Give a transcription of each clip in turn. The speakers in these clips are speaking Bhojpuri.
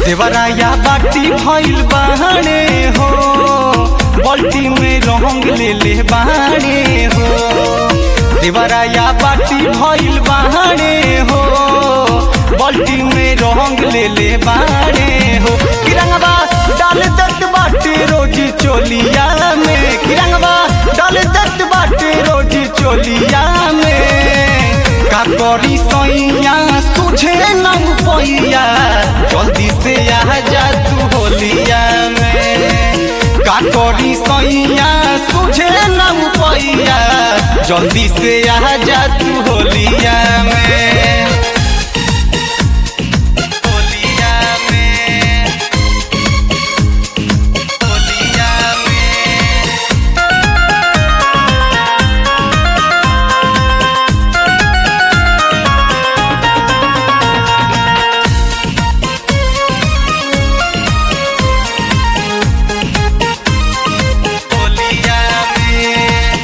देवराया बाटी भइल बाहने हो बल्टी में रंग ले ले बाहने हो देवराया बाटी भइल बाहने हो बल्टी में रंग ले ले बाहने हो किरंगवा डाल दत बाटे रोजी चोलिया में किरंगवा डाल दत बाटे रोजी चोलिया में का करी सैया तुझे न पैया जल्दी से आ जा तू होलिया में का करी सैया तुझे न पैया जल्दी से आ जा तू होलिया में होलिया में होलिया में होलिया में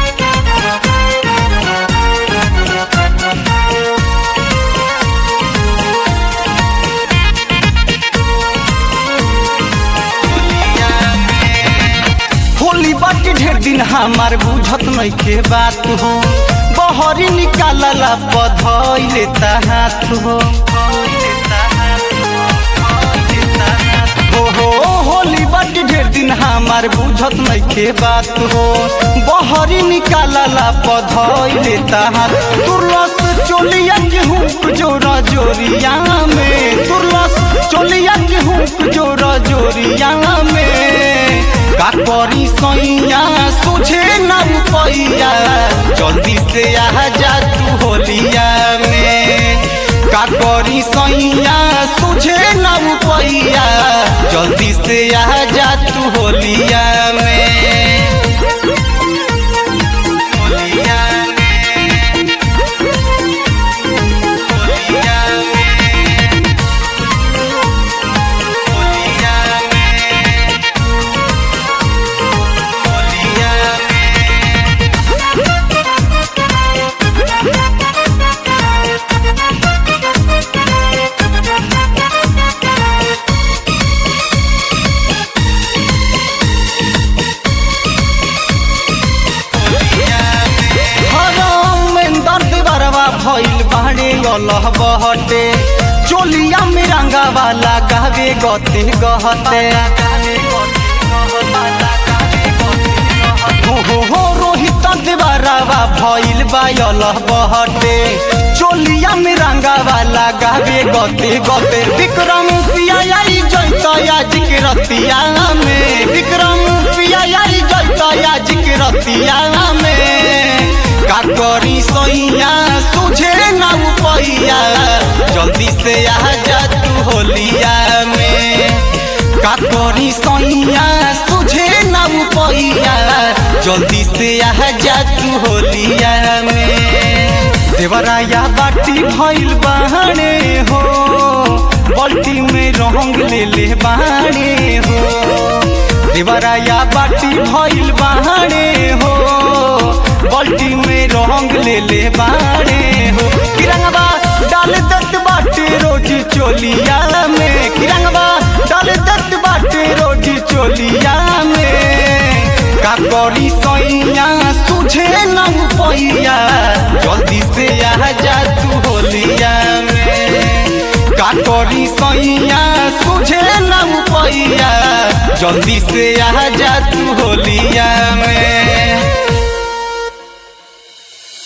होली बाटी ढेर दिन हमार बुझत नइखे बात हो बहरी निकालला बधई लेता हाथ हो हो हो होली बाटी ढेर दिन हमार बुझत नइखे बात हो बहरी निकालला बधई लेता हाथ तुरलस चोलिया गेहूं जोरा जोरिया में तुरलस चोलिया गेहूं जोरा जोरिया में का करी सैया तुझे न पैया जल्दी से आ जा तू होलिया में का करी सैया तुझे न पैया जल्दी से आ जा तू होलिया में होलिया में होलिया में होलिया में होलिया में हरम में दर्द बरवा भइल बाड़े अल्लाह बहटे चोलिया में रंगा वाला गावे गते गहते हो हो हो रोहित देवरावा भइल बा अल्लाह बहटे चोलिया में रंगा वाला गावे गते गते विक्रम पिया आई जैता आज के रतिया में विक्रम पिया आई जैता आज के रतिया में का करी सैया तुझे न पैया जल्दी से आ जा तू होलिया में का करी सैया तुझे न पैया जल्दी से आ जा तू होलिया में देवराया बाटी भइल बाहने हो बल्टी में रंग ले ले बाहने हो देवराया बाटी भइल बाहने हो बल्टी में रंग ले ले बाहने हो किरंगवा डाल दत बाटे रोजी चोलिया में किरंगवा डाल दत बाटे रोजी चोलिया में का करी सैया तुझे न पैया जल्दी से आ जा तू होलिया में का करी सैया तुझे न पैया जल्दी से आ जा तू होलिया में